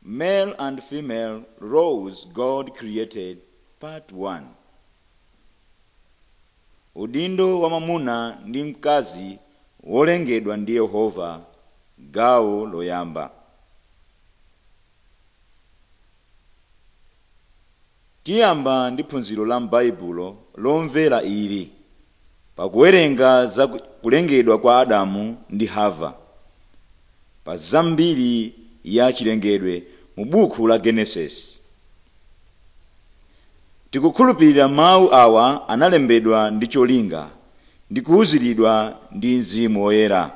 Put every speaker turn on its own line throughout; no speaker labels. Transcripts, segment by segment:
Male and female roles God created, part 1. Udindo wa mwamuna ndi mkazi wolengedwa ndi Yehova, gawo loyamba. tiyamba ndi phunziro la m'baibulo lomvera ili pakuwerenga za kulengedwa kwa adamu ndi hava pa zambiri ya chilengedwe mu buku la genesis tikukhulupirira mawu awa analembedwa ndi cholinga ndi kuwuziridwa ndi mzimu woyera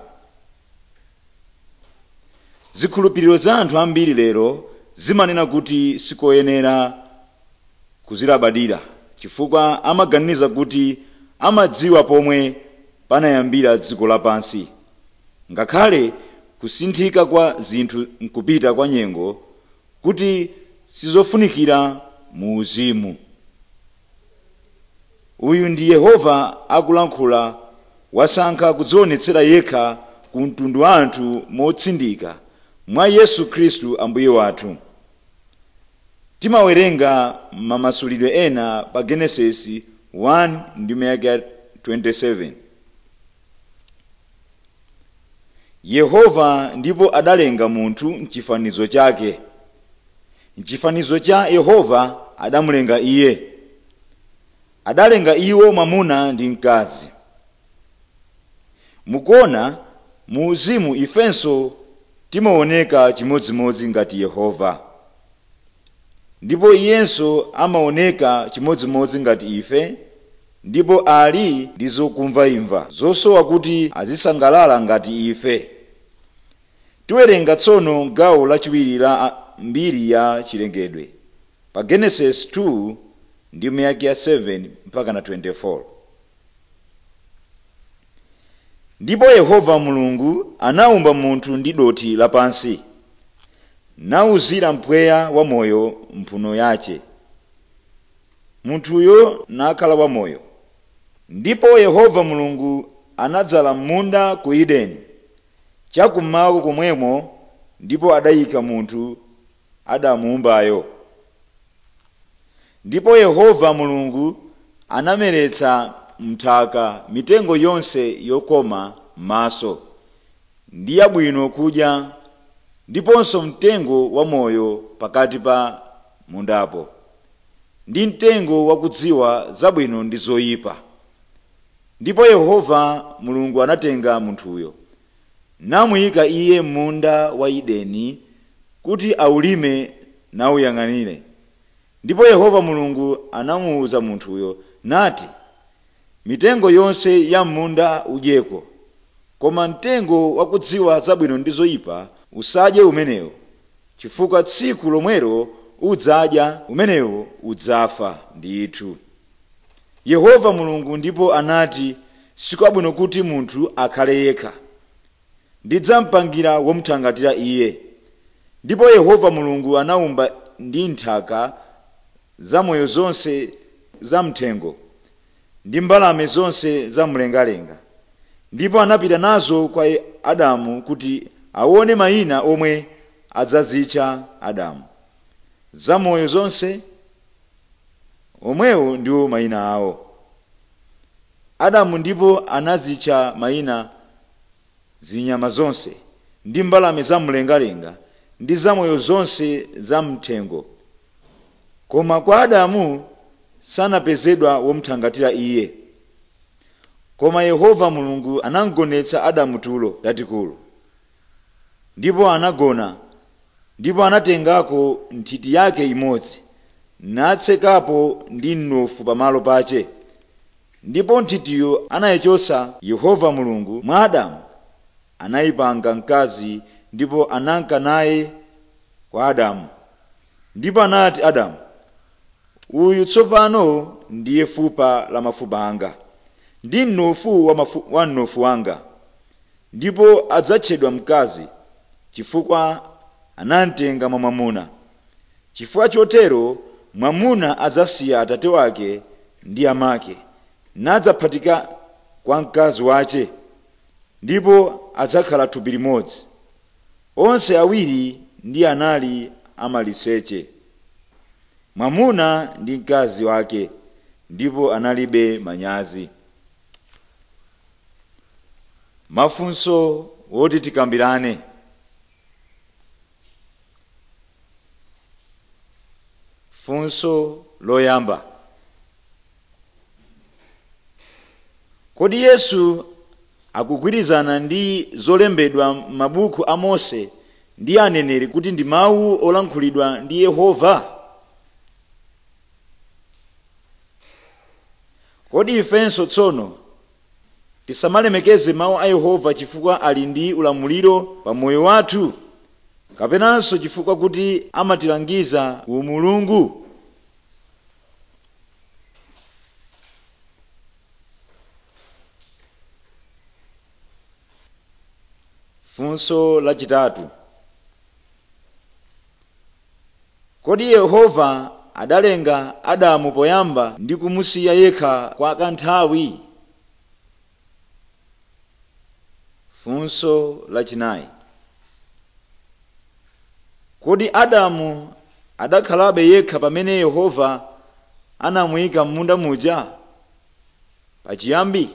zikhulupiriro za anthu ambiri lero zimanena kuti sikoyenera kuzilabadira chifukwa amaganiza kuti amadziwa pomwe panayambira dziko lapansi ngakhale kusinthika kwa zinthu nkupita kwa nyengo kuti sizofunikira mu uzimu uyu ndi yehova akulankhula wasankha kudzionetsera yekha ku mtundu wa anthu motsindika mwa yesu khristu ambuye wathu timawerenga mamasulidwe ena pa genesis 1 ndi meka 27 yehova ndipo adalenga munthu mchifanizo chake mchifanizo cha yehova adamulenga iye adalenga iwo mwamuna ndi mkazi mukuona mu uzimu ifenso timaoneka chimodzimodzi ngati yehova ndipo iyenso amaoneka chimodzimodzi ngati ife ndipo ali ndi zokumvaimva zosowa kuti azisangalala ngati ife tiwerenga tsono gawo lachiwiri la mbiri ya chilengedwe pa genesis 2 ndi miyaki ya 7 mpaka na 24 ndipo yehova mulungu anawumba munthu ndi dothi lapansi nawuzira mpweya wamoyo mphuno yace munthuyo nakhala wamoyo ndipo yehova mulungu anadzala munda ku edeni chakummawa komwemo ndipo adayika munthu adamuwumbayo ndipo yehova mulungu anameretsa mnthaka mitengo yonse yokoma maso ndi yabwino kudya ndiponso mtengo wamoyo pakati pa mundapo ndi mtengo wakudziwa zabwino ndi zoyipa ndipo yehova mulungu anatenga munthuyo namuyika iye m'munda wa edeni kuti awulime nawuyang'anire ndipo yehova mulungu anamuwuza munthuyo nati mitengo yonse ya m'munda udyeko koma mtengo wakudziwa zabwino ndi zoyipa usadye umenewo chifukwa tsiku lomwelo udzadya umenewo udzafa ndithu yehova mulungu ndipo anati sikwabwino kuti munthu akhale yekha ndidzampangira womuthangatira iye ndipo yehova mulungu anawumba ndi nthaka zamoyo zonse zamthengo ndi mbalame zonse zamlengalenga ndipo anapita nazo kwa adamu kuti aone mayina omwe adzazitcha adamu zamoyo zonse omwewo ndiwo mayina awo adamu ndipo anazitcha mayina zinyama zonse ndi mbalame zamlengalenga ndi zamoyo zonse zamthengo koma kwa adamu sanapezedwa womuthangatira iye koma yehova mulungu anamgonetsa adamu tulo tatikulu ndipo anagona ndipo anatengako nthiti yake imodzi natsekapo ndi mnofu pamalo pache ndipo nthitiyo anayichotsa yehova mulungu mwa adamu anayipanga mkazi ndipo ananka naye kwa adamu ndipo anati adamu uyu tsopano ndiye fupa la mafupa anga ndi mnofu wa, mafu, wa mnofu wanga ndipo adzatchedwa mkazi chifukwa anamtenga mwa mwamuna chifukwa chotero mwamuna adzasiya atate wake ndi amake nadzaphatika kwa mkazi wace ndipo adzakhala thupi limodzi onse awiri ndi anali amaliseche mwamuna ndi mkazi wake ndipo analibe manyazi mafunso woti tikambirane funso loyamba kodi yesu akugwirizana ndi zolembedwa m'mabuku a mose ndi aneneri kuti ndi mawu olankhulidwa ndi yehova kodi ifenso tsono tisamalemekeze mawu a yehova chifukwa ali ndi ulamuliro pa moyo wathu kapenanso chifukwa kuti amatilangiza umulungu funso lachitatu kodi yehova adalenga adamu poyamba ndi kumusiya yekha kwa kanthawi funso lachinayi kodi adamu adakhalabe yekha pamene yehova anamuyika m'munda muja pachiyambi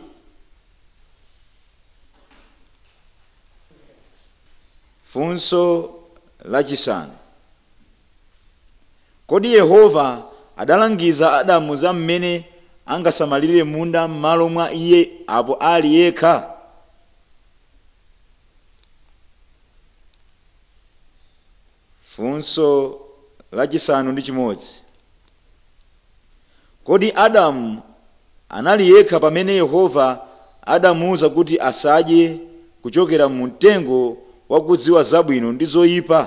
funso lachisanu kodi yehova adalangiza adamu za mmene angasamalire munda m'malo mwa iye apo ali yekha funso lachisanu ndi chimodzi kodi adamu anali yekha pamene yehova adamuwuza kuti asadye kuchokera mu mtengo wakudziwa zabwino ndi zoyipa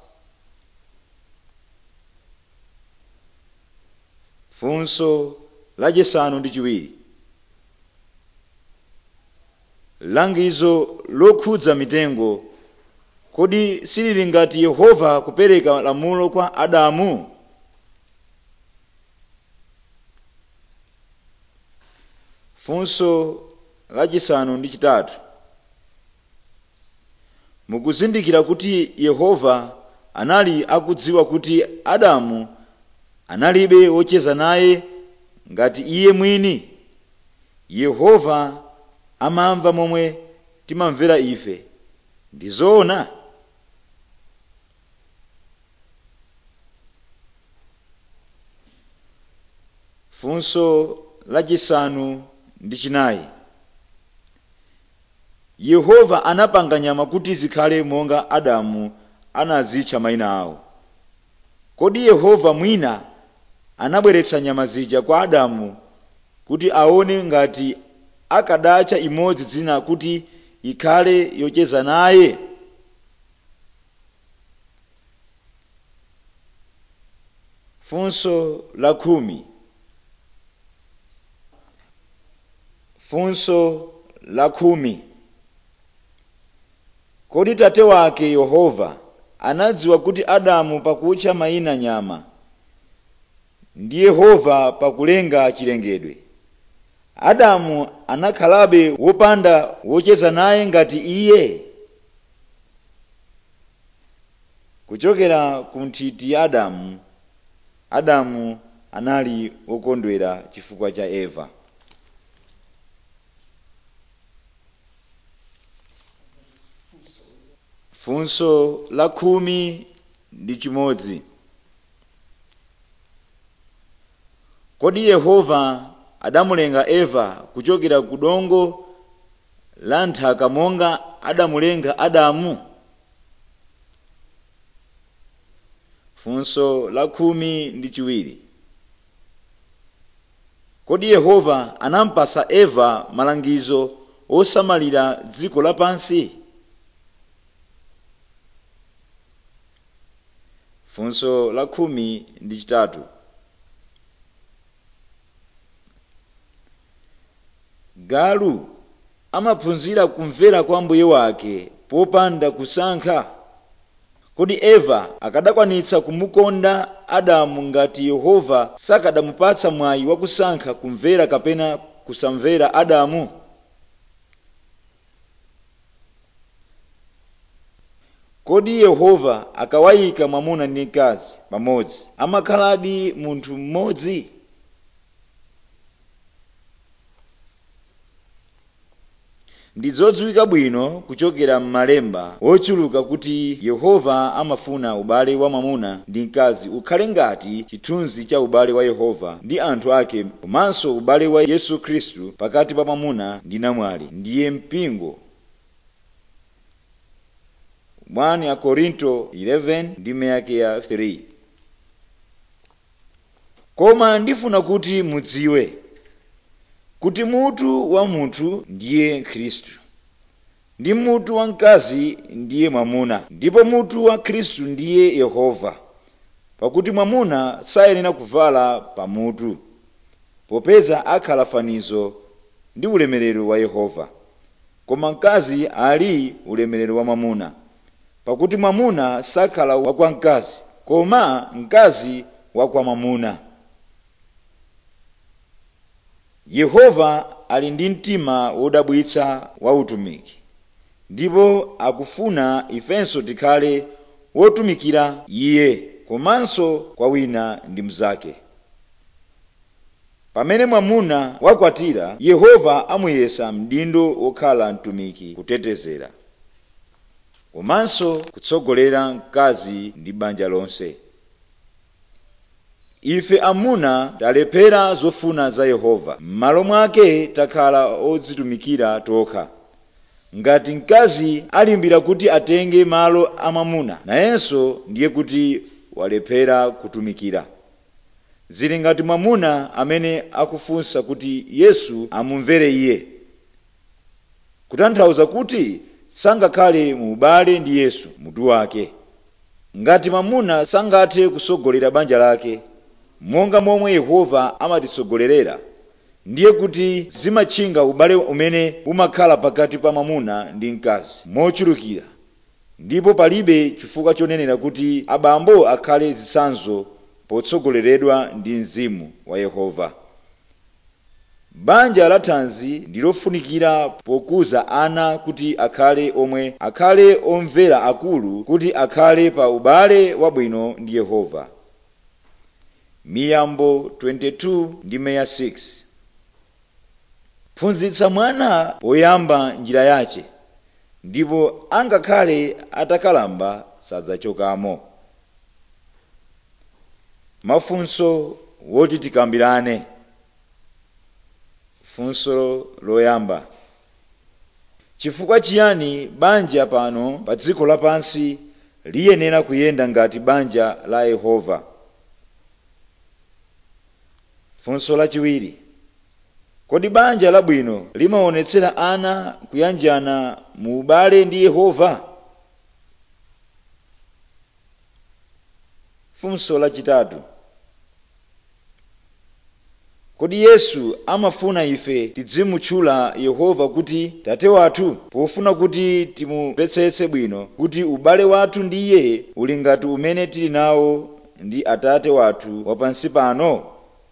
funso lachisanu ndi chiwiri langizo lokhudza mitengo kodi silili ngati yehova kupereka lamulo kwa adamu funso lachisanu ndi chitatu mukuzindikira kuti yehova anali akudziwa kuti adamu analibe wocheza naye ngati iye mwini yehova amamva momwe timamvera ife ndi zoona funso lachisanu ndi chinayi yehova anapanga nyama kuti zikhale monga adamu anazitcha mayina awo kodi yehova mwina anabweretsa nyama zija kwa adamu kuti aone ngati akadatcha imodzi dzina kuti ikhale yocheza naye funso la khumi funso la khumi kodi tate wake yehova anadziwa kuti adamu pakutcha mayina nyama ndi yehova pakulenga chilengedwe adamu anakhalabe wopanda wocheza naye ngati iye kuchokera ku nthiti ya adamu adamu anali wokondwera chifukwa cha eva funso la khumi ndi chimodzi kodi yehova adamulenga eva kuchokera ku dongo la nthaka monga adamulenga adamu funso la khumi ndi chiwiri kodi yehova anampasa eva malangizo osamalira dziko lapansi funso la khumi ndi chitatu galu amaphunzira kumvera kwa mbuye wake popanda kusankha kodi eva akadakwanitsa kumukonda adamu ngati yehova sakadamupatsa mwayi wakusankha kumvera kapena kusamvera adamu kodi yehova akawayika mwamuna ndi mkazi pamodzi amakhaladi munthu mmodzi ndi zodziwika bwino kuchokera m'malemba wochuluka kuti yehova amafuna ubale wa mwamuna ndi mkazi ukhale ngati chithunzi cha ubale wa yehova ndi anthu ake komanso ubale wa yesu khristu pakati pa mwamuna ndi namwali ndiye mpingo 1 akorinto 11 ndime yake ya 3 koma ndifuna kuti mudziwe kuti mutu wa munthu ndiye khristu ndi mutu wa mkazi ndiye mwamuna ndipo mutu wa khristu ndiye yehova pakuti mwamuna sayenera kuvala pamutu popeza akhala fanizo ndi ulemerero wa yehova koma mkazi ali ulemerero wa mwamuna pakuti mwamuna sakhala wakwa mkazi koma mkazi wakwa mwamuna yehova ali ndi mtima wodabwitsa wa utumiki ndipo akufuna ifenso tikhale wotumikira iye komanso kwa wina ndi mnzake pamene mwamuna wakwatira yehova amuyesa mdindo wokhala mtumiki kutetezera komanso kutsogolera mkazi ndi banja lonse ife amuna talephera zofuna za yehova m'malo mwake takhala odzitumikira tokha ngati mkazi alimbira kuti atenge malo a mwamuna nayenso ndiye kuti walephera kutumikira zili ngati mwamuna amene akufunsa kuti yesu amumvere iye kutanthauza kuti sangakhale mu ubale ndi yesu mutu wake ngati mwamuna sangathe kusogolera banja lake monga momwe yehova amatitsogolerera ndiye kuti zimatchinga ubale umene umakhala pakati pa mwamuna ndi mkazi mochulukira ndipo palibe chifukwa chonenera kuti abambo akhale zitsanzo potsogoleredwa ndi mzimu wa yehova banja la thanzi ndi lofunikira pokuza ana kuti akhale omwe akhale omvera akulu kuti akhale pa ubale wabwino ndi yehova miyambo 22 ndime ya 6 phunzitsa mwana poyamba njira yace ndipo angakhale atakalamba sadzachokamo mafunso woti tikambirane funso loyamba chifukwa chiyani banja pano pa dziko lapansi liyenera kuyenda ngati banja la yehova funso lachiwiri kodi banja labwino limaonetsera ana kuyanjana mu ubale ndi yehova funso lachitatu kodi yesu amafuna ife tidzimutchula yehova kuti tate wathu pofuna kuti timumvetsetse bwino kuti ubale wathu ndi iye uli ngati umene tili nawo ndi atate wathu wapansi pano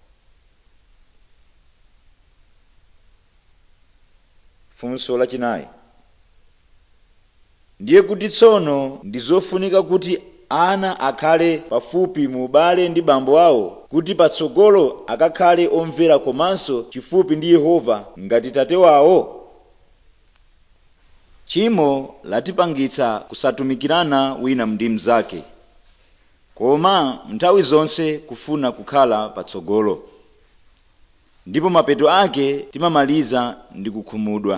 funso lachinayi ndiye kuti tsono ndi zofunika kuti ana akhale pafupi mu ubale ndi bambo awo kuti patsogolo akakhale omvera komanso chifupi ndi yehova ngati tate wawo tchimo latipangitsa kusatumikirana wina ndi mnzake koma nthawi zonse kufuna kukhala patsogolo ndipo mapeto ake timamaliza ndi kukhumudwa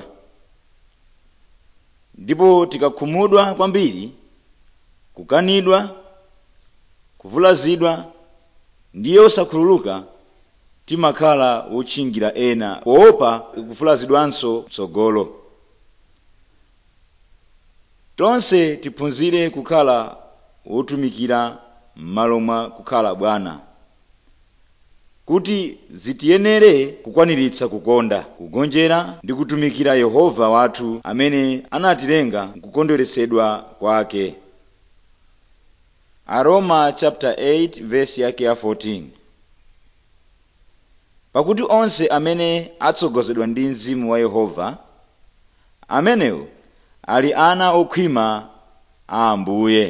ndipo tikakhumudwa kwambiri kukanidwa kuvulazidwa ndiye osakhululuka timakhala wotchingira ena poopa kuvulazidwanso mtsogolo tonse tiphunzire kukhala wotumikira m'malo mwa kukhala bwana kuti zitiyenere kukwaniritsa kukonda kugonjera ndi kutumikira yehova wathu amene anatilenga kukondweretsedwa kwake aroma chapter 8 verse yake ya 14 pakuti onse amene atsogozedwa ndi mzimu wa yehova amenewo ali ana okhwima a ambuye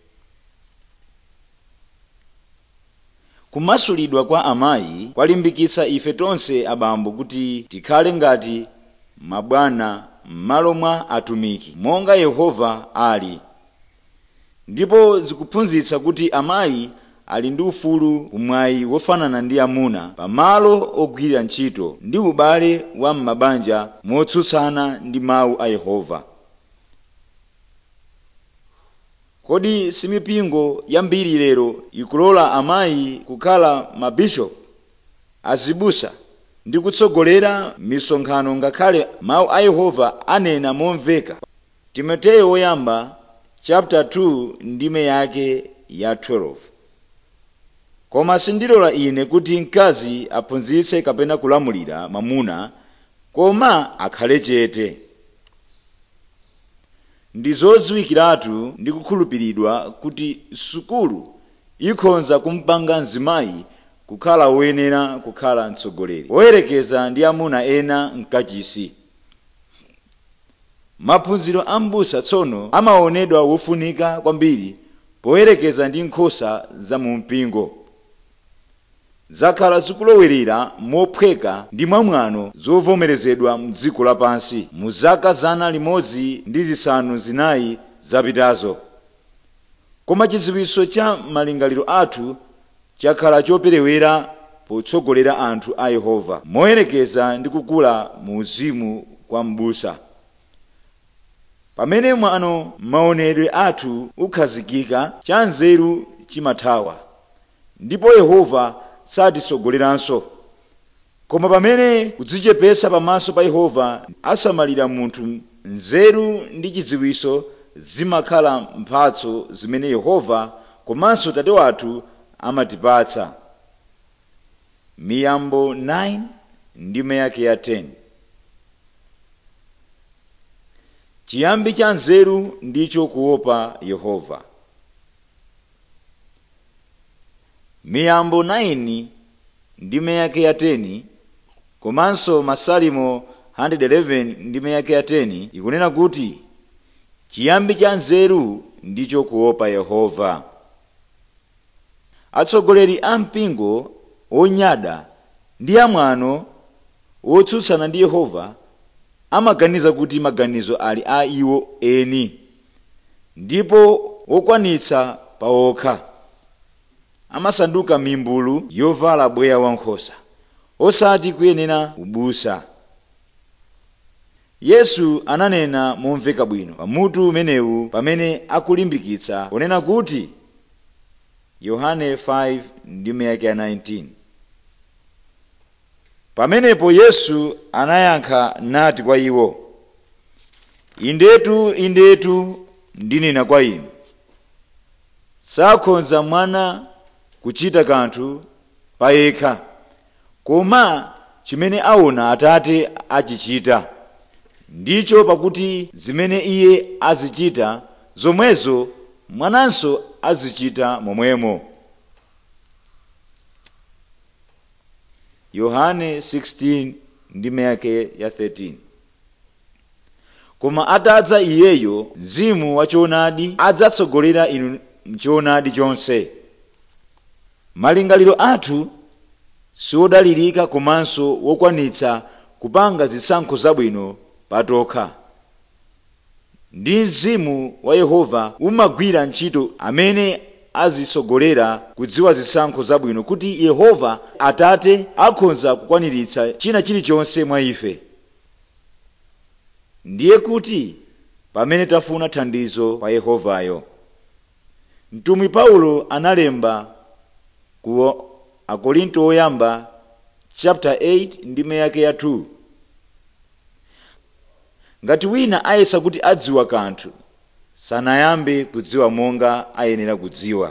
kumasulidwa kwa amayi kwalimbikitsa ife tonse abambo kuti tikhale ngati mabwana m'malo mwa atumiki monga yehova ali ndipo zikuphunzitsa kuti amayi ali ndi ufulu umwayi wofanana ndi amuna pamalo ogwira ntchito ndi ubale wa m'mabanja motsutsana ndi mawu a yehova kodi simipingo yambiri lero ikulola amayi kukhala mabishopu azibusa ndi kutsogolera misonkhano ngakhale mawu a yehova anena momveka timoteyo woyamba chapter 2 ndime yake ya 12 koma sindilola ine kuti mkazi aphunzitse kapena kulamulira mwamuna koma akhale chete ndi zodziwikiratu ndi kukhulupiridwa kuti sukulu ikhonza kumpanga mzimayi kukhala woyenera kukhala mtsogoleri woyerekeza ndi amuna ena mkachisi maphunziro a m'busa tsono amaonedwa wofunika kwambiri poyerekeza ndi nkhosa za mu mpingo zakhala zikulowerera mophweka ndi mwamwano zovomerezedwa mdziko lapansi mu zaka zana limodzi ndi zisanu zinayi zapitazo koma chidziwitso cha malingaliro athu chakhala choperewera potsogolera anthu a yehova moyerekeza ndi kukula mu uzimu kwa m'busa pamene mwano maonedwe athu ukhazikika cha nzeru chimathawa ndipo yehova satitsogoleranso koma pamene kudzichepesa pamaso pa yehova asamalira munthu nzeru ndi chidziwitso zimakhala mphatso zimene yehova komanso tate wathu amatipatsa miyambo 9 ndime yake ya 10 chiyambi cha nzeru ndicho kuopa yehova miyambo 9 ndime yake ya 10 komanso masalimo 111 ndime yake ya 10 ikunena kuti chiyambi cha nzeru ndicho kuopa yehova atsogoleri a mpingo onyada ndi amwano wotsutsana ndi yehova amaganiza kuti maganizo ali a iwo eni ndipo wokwanitsa pawokha amasanduka mimbulu yovala bweya wankhosa osati kuyenera ubusa yesu ananena momveka bwino pamutu umenewu pamene akulimbikitsa kunena kuti yohane 5 ndime yake ya 19 pamenepo yesu anayankha nati kwa iwo indetu indetu ndinena kwa inu sakhonza mwana kuchita kanthu payekha koma chimene aona atate achichita ndicho pakuti zimene iye azichita zomwezo mwananso azichita momwemo yohane 16 ndime yake ya 13 koma atadza iyeyo mzimu wachoonadi adzatsogolera inu mchoonadi chonse malingaliro athu siwodalirika komanso wokwanitsa kupanga zisankho zabwino patokha ndi mzimu wa yehova umagwira ntchito amene azitsogolera kudziwa zisankho zabwino kuti yehova atate akhoza kukwaniritsa china chilichonse mwa ife ndiye kuti pamene tafuna thandizo pa yehovayo mtumwi paulo analemba ku akorinto oyamba chapter 8 ndime yake ya 2 ngati wina ayesa kuti adziwa kanthu sanayambe kudziwa monga ayenera kudziwa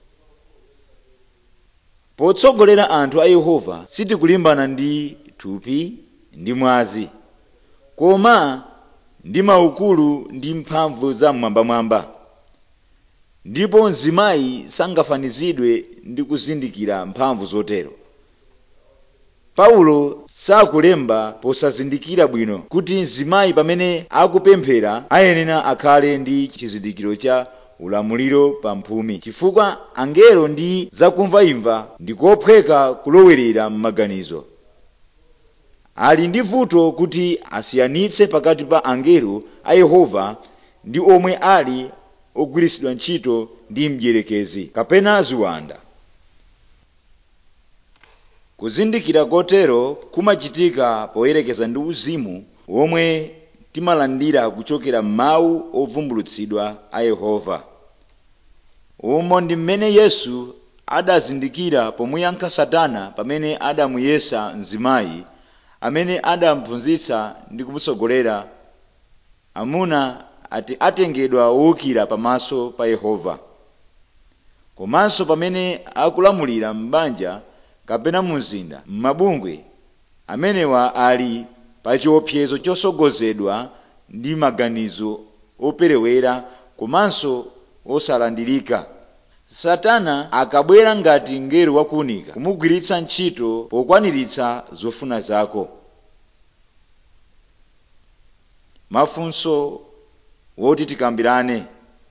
potsogolera anthu a yehova sitikulimbana ndi thupi ndi mwazi koma ndi maukulu ndi mphamvu za mmwambamwamba ndipo mzimayi sangafanizidwe ndi kuzindikira mphamvu zotero paulo sakulemba posazindikira bwino kuti mzimayi pamene akupemphera ayenera akhale ndi chizindikiro cha ulamuliro pa mphumi chifukwa angelo ndi zakumvaimva ndikophweka kulowerera m'maganizo ali ndi vuto kuti asiyanitse pakati pa angelo a yehova ndi omwe ali ogwiritsidwa ntchito ndi mdierekezi kapena ziwanda kuzindikira kotero kumachitika poyerekeza ndi uzimu womwe timalandira kuchokera m'mawu ovumbulutsidwa a yehova umo ndi mmene yesu adazindikira pomuyankha satana pamene adamuyesa mzimayi amene adamphunzitsa ndi kumutsogolera amuna ati atengedwa wowukira pamaso pa yehova komanso pamene akulamulira m'banja kapena mu mzinda m'mabungwe amenewa ali pa chiopsezo chosogozedwa ndi maganizo operewera komanso osalandirika satana akabwera ngati mngelo wakuunika kumugwiritsa ntchito pokwaniritsa zofuna zako mafunso woti tikambirane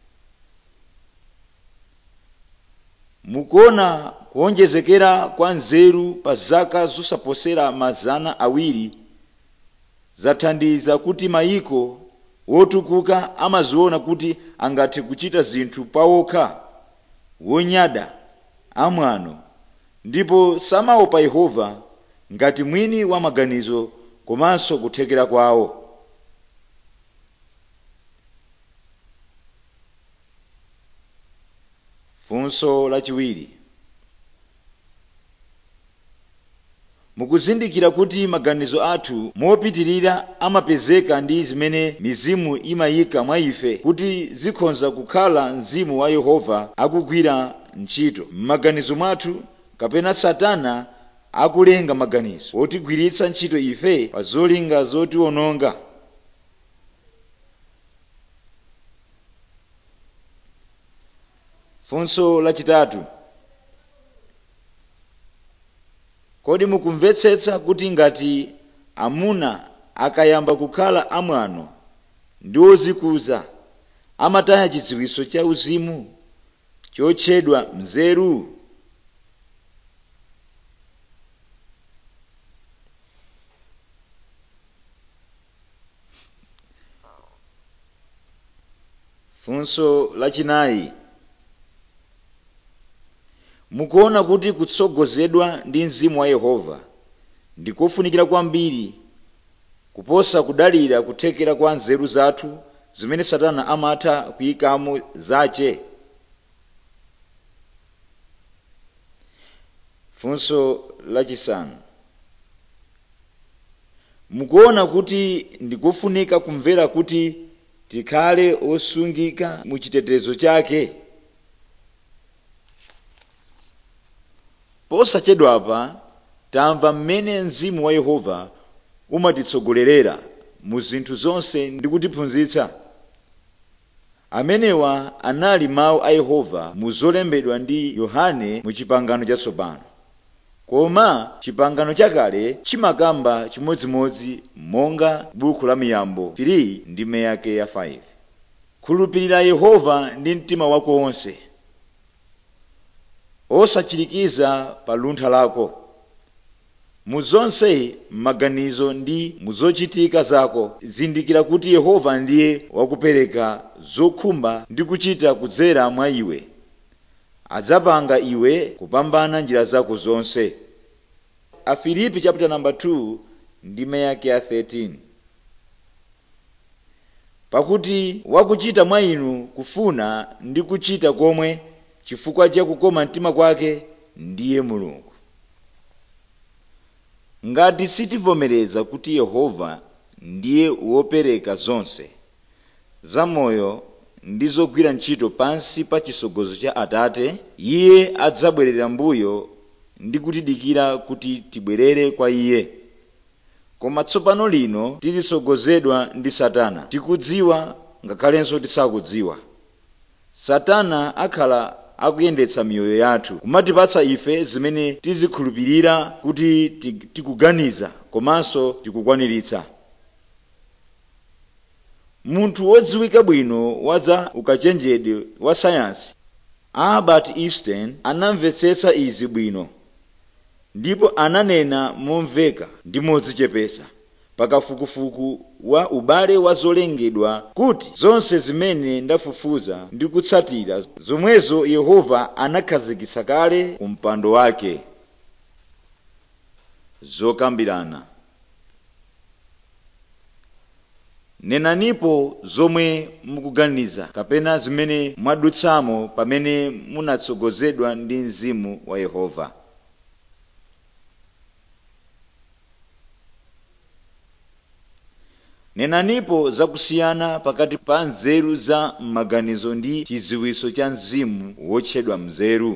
mukuona kuonjezekera kwa nzeru pa zaka zosaposera mazana awiri zathandiza kuti mayiko wotukuka amaziona kuti angathe kuchita zinthu pawokha wonyada amwano ndipo samaopa yehova ngati mwini wa maganizo komanso kuthekera kwawo funso lachiwiri mukuzindikira kuti maganizo athu mopitirira amapezeka ndi zimene mizimu imayika mwa ife kuti zikhoza kukhala mzimu wa yehova akugwira ntchito m'maganizo mwathu kapena satana akulenga maganizo otigwiritsa ntchito ife pa zolinga zotiwononga funso lachitatu kodi mukumvetsetsa kuti ngati amuna akayamba kukhala amwano ndi ozikuza amataya chidziwitso cha uzimu chotchedwa mzeru funso lachinayi mukuona kuti kutsogozedwa ndi mzimu wa yehova ndikofunikira kwambiri kuposa kudalira kuthekera kwa nzeru zathu zimene satana amatha kuyikamo zache funso lachisanu mukuona kuti ndikofunika kumvera kuti tikhale osungika mu chitetezo chake posachedwapa tamva mmene mzimu wa yehova umatitsogolerera mu zinthu zonse ndi kutiphunzitsa amenewa anali mawu a yehova mu zolembedwa ndi yohane mu chipangano chatsopano koma chipangano chakale chimakamba chimodzimodzi monga buku la miyambo 3 ndime yake ya 5 khulupirira yehova ndi mtima wako wonse osachirikiza pa luntha lako mu zonse m'maganizo ndi mu zochitika zako zindikira kuti yehova ndiye wakupereka zokhumba ndi kuchita kudzera mwa iwe adzapanga iwe kupambana njira zako zonse afilipi chapter number 2 ndime yake ya 13 pakuti wakuchita mwa inu kufuna ndi kuchita komwe chifukwa cha kukoma mtima kwake ndiye mulungu ngati sitivomereza kuti yehova ndiye wopereka zonse zamoyo ndi zogwira ntchito pansi pa chisogozo cha atate iye adzabwerera mbuyo ndi kutidikira kuti tibwerere kwa iye koma tsopano lino tilisogozedwa ndi satana tikudziwa ngakhalenso tisakudziwa satana akhala akuyendetsa miyoyo yathu kumatipatsa ife zimene tizikhulupirira kuti ti- tikuganiza komanso tikukwaniritsa munthu wodziwika bwino wa za ukachenjedwe wa sayansi albert einstein anamvetsetsa izi bwino ndipo ananena momveka ndi modzichepetsa pakafukufuku wa ubale wa zolengedwa kuti zonse zimene ndafufuza ndi kutsatira zomwezo yehova anakhazikitsa kale ku mpando wake zokambirana nenanipo zomwe mukuganiza kapena zimene mwadutsamo pamene munatsogozedwa ndi mzimu wa yehova nenanipo zakusiyana pakati pa nzeru za m'maganizo ndi chidziwitso cha mzimu wotchedwa mzeru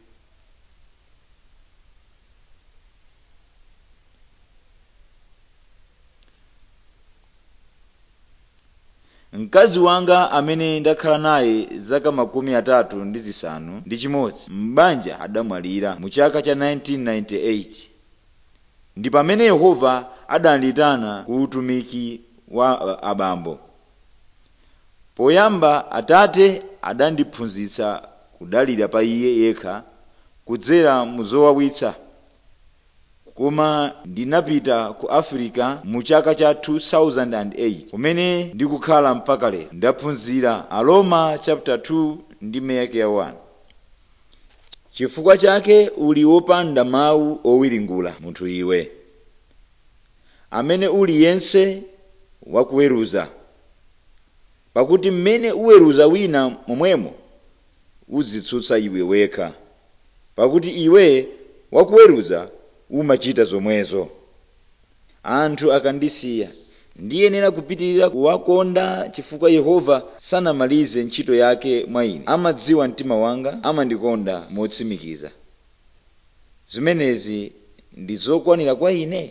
mkazi wanga amene ndakhala naye zaka makumi atatu ndi zisanu ndi chimodzi m'banja adamwalira mu chaka cha 1998 ndi pamene yehova adanditana ku utumiki wa uh, abambo poyamba atate adandiphunzitsa kudalira pa iye yekha kudzera mu zowawitsa koma ndinapita ku africa mu chaka cha 2008 kumene ndikukhala mpaka lero ndaphunzira aroma chapter 2 ndi meke ya 1 chifukwa chake uli wopanda mawu owiringula munthu iwe amene uli yense wakuweruza pakuti mmene uweruza wina momwemo uzitsutsa iwe wekha pakuti iwe wakuweruza umachita zomwezo anthu akandisiya ndiyenera kupitirira kuwakonda chifukwa yehova sanamalize ntchito yake mwa ine amadziwa mtima wanga amandikonda motsimikiza zimenezi ndi zokwanira kwa ine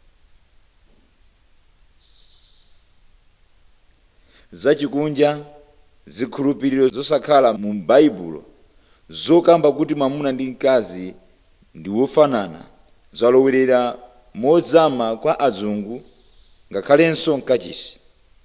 zachikunja zikhulupiriro zosakhala mu baibulo zokamba kuti mwamuna ndi mkazi ndi wofanana zalowerera mozama kwa azungu ngakhalenso mkachisi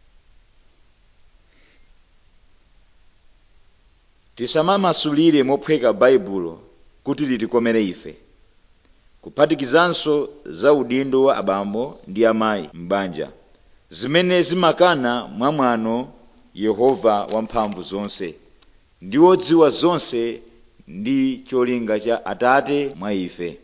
tisamamasulire mophweka baibulo kuti litikomere ife kuphatikizanso za udindo wa abambo ndi amayi m'banja zimene zimakana mwamwano yehova wamphamvu zonse ndi wodziwa zonse ndi cholinga cha atate mwa ife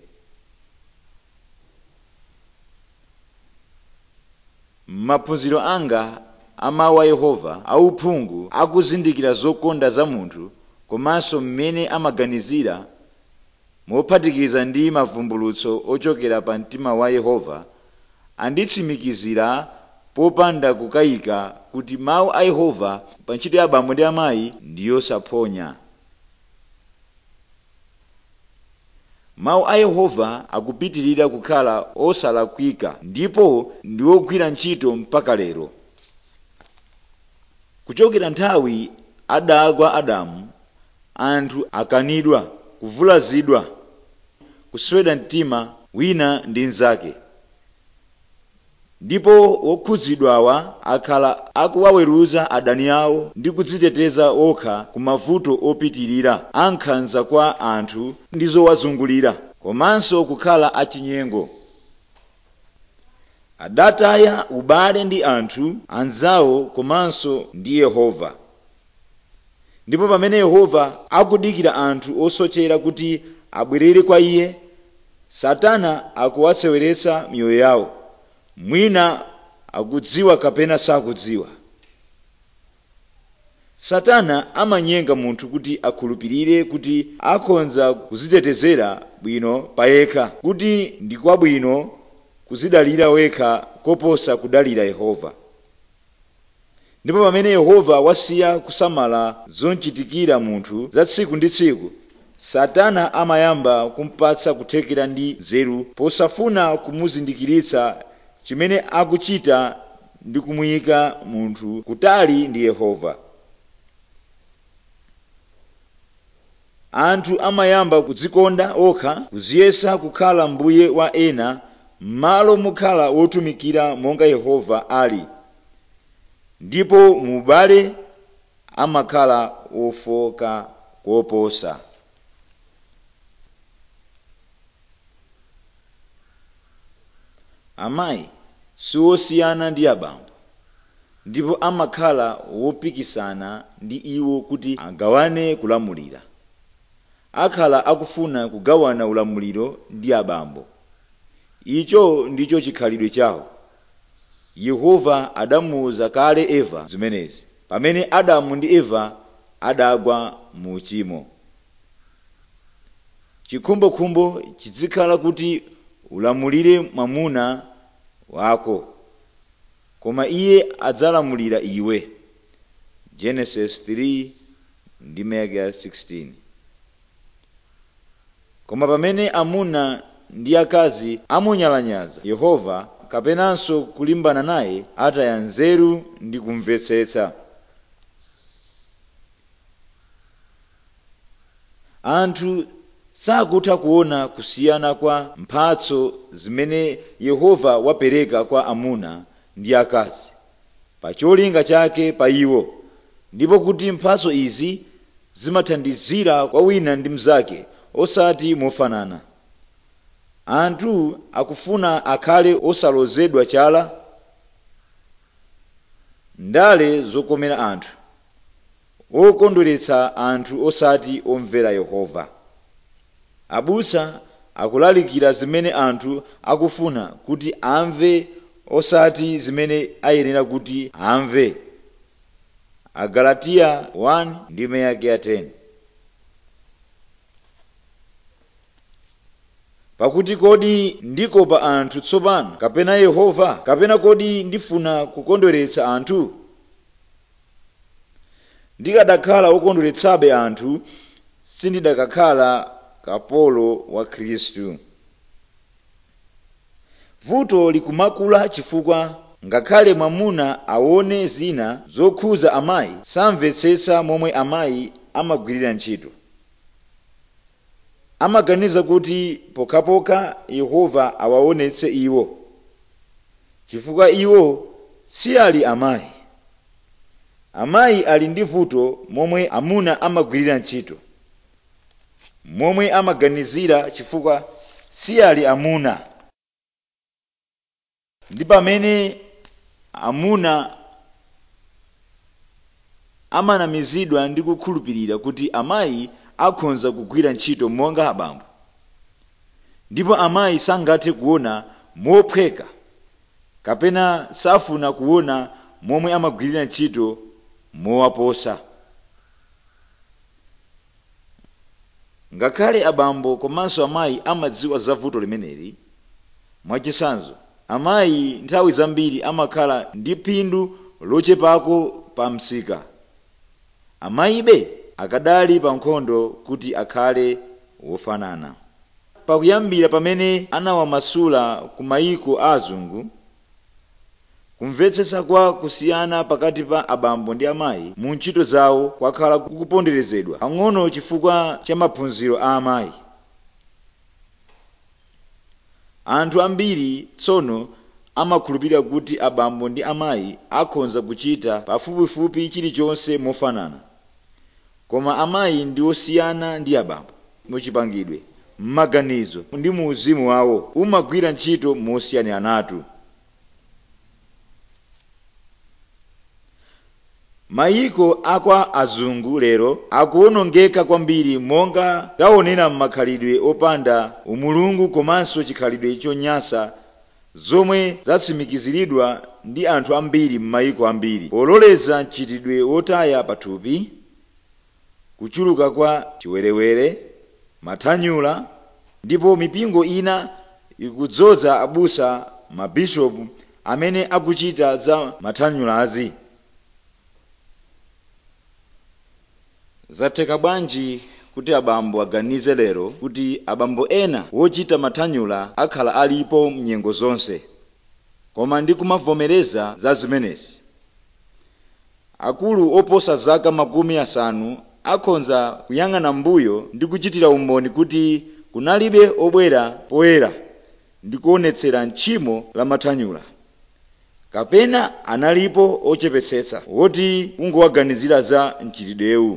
maphunziro anga amawu a yehova auphungu akuzindikira zokonda za munthu komanso mmene amaganizira mophatikiza ndi mavumbulutso ochokera pa mtima wa yehova anditsimikizira popanda kukayika kuti mawu a yehova pa ntchito ya abambo ndi amayi ndi yosaphonya mawu a yehova akupitirira kukhala osalakwika ndipo ndi ogwira ntchito mpaka lero kuchokera nthawi adagwa adamu anthu akanidwa kuvulazidwa kusweda mtima wina ndi mnzake ndipo wokhudzidwawa akhala akuwaweruza adani awo ndi kudziteteza okha ku mavuto opitirira ankhanza kwa anthu ndi zowazungulira komanso kukhala achinyengo adataya ubale ndi anthu anzawo komanso ndi yehova ndipo pamene yehova akudikira anthu osochera kuti abwerere kwa iye satana akuwatseweretsa miyoyo yawo mwina akudziwa kapena sakudziwa satana amanyenga munthu kuti akhulupirire kuti akhonza kuzitetezera bwino payekha kuti ndi kwabwino kuzidalira wekha koposa kudalira yehova ndipo pamene yehova wasiya kusamala zonchitikira munthu za tsiku ndi tsiku satana amayamba kumpatsa kuthekera ndi nzeru posafuna kumuzindikiritsa chimene akuchita ndi kumuyika munthu kutali ndi yehova anthu amayamba kudzikonda okha kuziyesa kukhala mbuye wa ena m'malo mokhala wotumikira monga yehova ali ndipo mu ubale amakhala ofoka koposa amayi siwosiyana ndi abambo ndipo amakhala wopikisana ndi iwo kuti agawane kulamulira akhala akufuna kugawana ulamuliro ndi abambo icho ndicho chikhalidwe chawo yehova adamuwuza kale eva zimenezi pamene adamu ndi eva adagwa mu uchimo chikhumbokhumbo chizikhala kuti ulamulire mwamuna wako koma iye adzalamulira iwe genesis 3 ndi mega 16 koma pamene amuna ndi akazi amunyalanyaza yehova kapenanso kulimbana naye ataya nzeru ndi kumvetsetsa anthu sakutha kuona kusiyana kwa mphatso zimene yehova wapereka kwa amuna ndi akazi pa cholinga chake pa iwo ndipo kuti mphatso izi zimathandizira kwa wina ndi mnzake osati mofanana anthu akufuna akhale osalozedwa chala ndale zokomera anthu okondweretsa anthu osati omvera yehova abusa akulalikira zimene anthu akufuna kuti amve osati zimene ayenera kuti amve agalatiya 1 ndi meyake ya 10 pakuti kodi ndikopa anthu tsopano kapena yehova kapena kodi ndifuna kukondweretsa anthu ndikadakhala wokondweretsabe anthu sindidakakhala kapolo wa khristu vuto likumakula chifukwa ngakhale mwamuna aone zina zokhuza amayi samvetsetsa momwe amayi amagwirira ntchito amaganiza kuti pokhapokha yehova awaonetse iwo chifukwa iwo si ali amayi amayi ali ndi vuto momwe amuna amagwirira ntchito momwe amaganizira chifukwa si ali amuna ndi pamene amuna amanamizidwa ndi kukhulupirira kuti amayi akhonza kugwira ntchito monga abambo ndipo amayi sangathe kuona mophweka kapena safuna kuona momwe amagwirira ntchito mowaposa ngakhale abambo komanso amayi amadziwa za vuto limeneli mwachitsanzo amayi nthawi zambiri amakhala ndi phindu lochepako pa msika amayibe akadali pa nkhondo kuti akhale wofanana pakuyambira pamene anawamasula ku mayiko a azungu kumvetsetsa kwa kusiyana pakati pa abambo ndi amayi mu ntchito zawo kwakhala kukuponderezedwa pang'ono chifukwa cha maphunziro a amayi anthu ambiri tsono amakhulupirira kuti abambo ndi amayi akhonza kuchita pafupifupi chilichonse mofanana koma amayi ndi osiyana ndi abambo muchipangidwe m'maganizo ndi mu uzimu wawo umagwira ntchito mosiyaniratu mayiko akwa azungu lero akuwonongeka kwambiri monga taonera m'makhalidwe opanda umulungu komanso chikhalidwe chonyansa zomwe zatsimikiziridwa ndi anthu ambiri m'mayiko ambiri pololeza mchitidwe wotaya pathupi kuchuluka kwa chiwerewere mathanyula ndipo mipingo ina ikudzoza abusa mabishopu amene akuchita za mathanyulazi zatheka bwanji kuti abambo aganize lero kuti abambo ena wochita mathanyula akhala alipo mnyengo zonse koma ndikumavomereza za zimenezi akulu oposa zaka makumi asanu akhonza kuyang'ana mbuyo ndi kuchitira umboni kuti kunalibe obwera poyera ndi kuonetsera tchimo lamathanyula kapena analipo ochepetsetsa woti ungowaganizira za mchitidwewu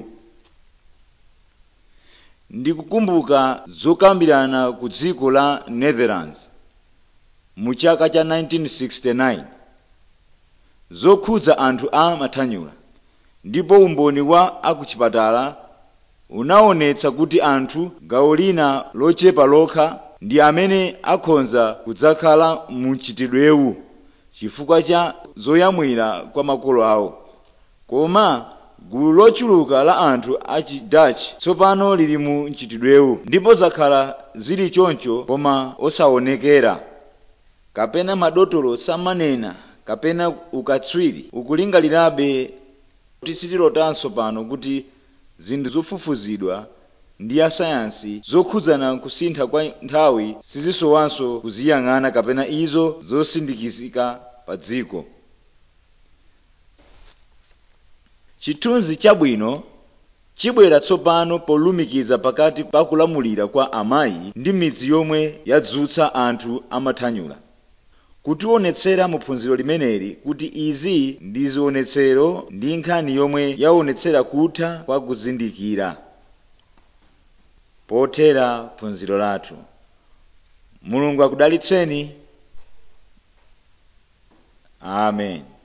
ndikukumbuka zokambirana ku dziko la netherlands mu chaka cha 1969 zokhudza anthu a mathanyula ndipo umboni wa akuchipatala unaonetsa kuti anthu gawo lina lochepa lokha ndi amene akhonza kudzakhala mu mchitidwewu chifukwa cha zoyamwira kwa makolo awo koma gulu lochuluka la anthu achi dutch tsopano lili mu mchitidwewu ndipo zakhala zili choncho koma osaonekera kapena madotolo samanena kapena ukatswiri ukulingalirabe kuti sitilotanso pano kuti zinthu zofufuzidwa ndi asayansi zokhudzana kusintha kwa nthawi sizisowanso kuziyang'ana kapena izo zosindikizika pa dziko chithunzi chabwino chibwera tsopano polumikiza pakati pa kulamulira kwa amayi ndi midzi yomwe yadzutsa anthu amathanyula kutionetsera mu phunziro limeneli kuti izi ndi zionetsero ndi nkhani yomwe yaonetsera kutha kwa kuzindikira pothera phunziro lathu mulungu akudalitseni amen